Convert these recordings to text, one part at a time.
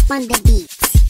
on the beat.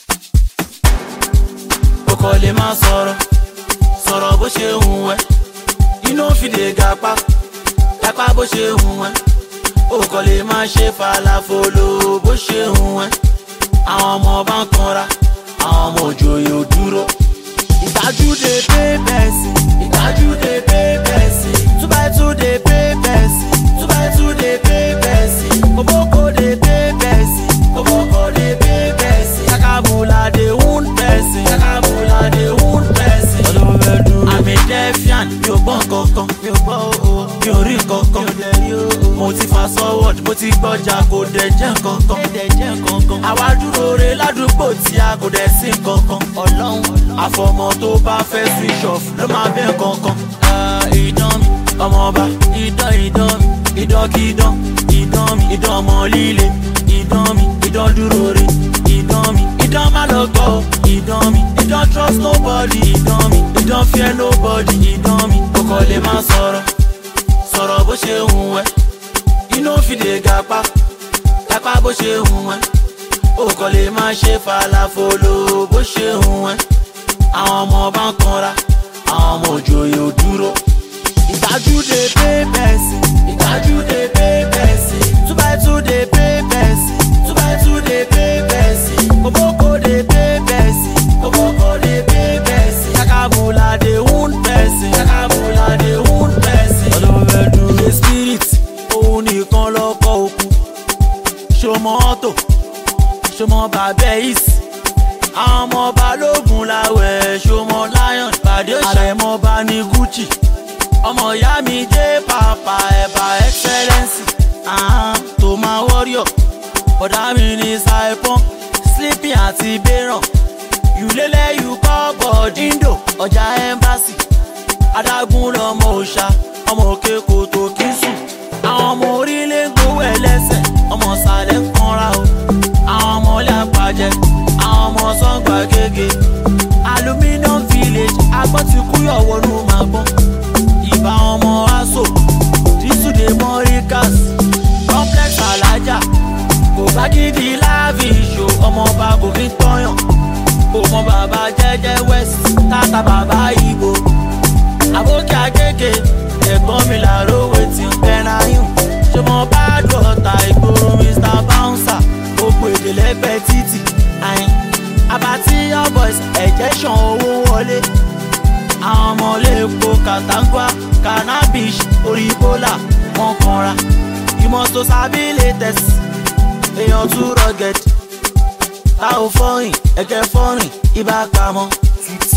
o kò lè máa sọ̀rọ̀ sọ̀rọ̀ bó ṣe hùn ẹ́ inú fìdí gapá gapá bó ṣe hùn ẹ́ o kò lè máa ṣe falafolo bó ṣe hùn ẹ́ àwọn ọmọ bá ń kanra àwọn ọmọ òjòyè ò dúró. ìgbájú de pé bẹ́ẹ̀sì ìgbájú de pé bẹ́ẹ̀sì two by two de pé bẹ́ẹ̀sì two by two de pé bẹ́ẹ̀sì kòbókò de pé bẹ́ẹ̀sì kòbókò de pé bẹ́ẹ̀sì kakabula de wound bẹ́ẹ̀sì kakabula de wound bẹ́ẹ̀sì. ọlọ́wọ́ bẹ́ẹ̀ dúró. àmì defiant mi ò gbọ́ kankan mi ò gbọ́ o mi ò rí kankan mi ò dẹ̀ rí o. mo ti fa forward mo ti gbọ́jà kò dẹ̀ jẹ́ kankan. dẹ̀ jẹ́ kankan. àwa dúró re ládùúgbò tí a kò dẹ̀ sí kankan. ọlọ́run àfọmọ tó bá fẹ́ switch off ló máa bẹ́ kankan. ìdán mi ọmọọba ìdán ìdán mi ìdánkìdán ìdán mi ìdán ọmọ líle ìdán mi ìdán dúró re ìdán mi ìdán má lọ gbọ́ o ìdán mi ìdán trust nobody ìdán mi ìdán fear nobody ìdán mi o kò lè má sọ̀rọ̀ sọ̀rọ̀ bó ṣe hùn ẹ́ inú fìdí gapá gapá bó ṣe hùn ẹ́ o kò lè má ṣe falafolo bó ṣe hùn ẹ́ àwọn ọmọ bá ń kanra àwọn ọmọ òjòyè ò dúró ìgbájú de pé bẹ́ẹ̀sì ìgbájú de pé bẹ́ẹ̀sì two by two de pé bẹ́ẹ̀sì two by two de pé bẹ́ẹ̀sì kòbókò de pé bẹ́ẹ̀sì kòbókò de pé bẹ́ẹ̀sì kakabula de wound bẹ́ẹ̀sì kakabula de wound bẹ́ẹ̀sì. ọlọ́wọ́ bẹ́ẹ̀ dúró. ilé spirit òun nìkan lọ́kọ̀ òkú ṣọmọ ọ̀tọ̀ ṣọmọ bàbá ìsì àwọn ọmọ balógun làwẹ̀ ṣọmọ lion pàdé àrẹ̀mọba ní gucci ọmọ ìyá mi dé pàpà ẹ̀bà excellence tó máa warrior bọ̀dá mi ní saipon sleeping àti bẹ́ràn yùlélẹ̀ yù kọ́ bọ̀díńdò ọjà embassy adágún lọmọ òòṣà ọmọ òkè kòtò kí sùn àwọn ọmọ orílẹ̀ ń gbowó ẹlẹ́sẹ̀ ọmọ sàlẹ̀ ń kanra o àwọn ọmọ ilé àpàjẹ àwọn ọmọ sọ́ngbà gègé aluminium village agbọ́n ti kúyọ̀ wọnú màgbọ́n ìbá ọmọ aso dísùdé mọ́ríkàs complex alájà kò bá gidi láàbì ìṣó ọmọọba kò fi tọ́yàn kò mọ bàbá jẹ́jẹ́ west tata bàbá ibo àbókè agége ẹ̀gbọ́n mi làró wetin pẹ́náyùn ṣé mo bá dọ̀tà ìgboro mr bouncer gbogbo èdè lẹ́gbẹ̀ẹ́ títì àyìn abatí young boys ẹ̀jẹ̀ ṣan owó wọlé àwọn ọmọ lẹ́kọ̀ọ́ katangwa cannabis orí bólà wọn kanra ìmọ̀tò sábìlẹ̀ tẹ̀sí èèyàn tún rugged tá ò fọ́rìn ẹ̀kẹ́ fọ́rìn ibà pamọ́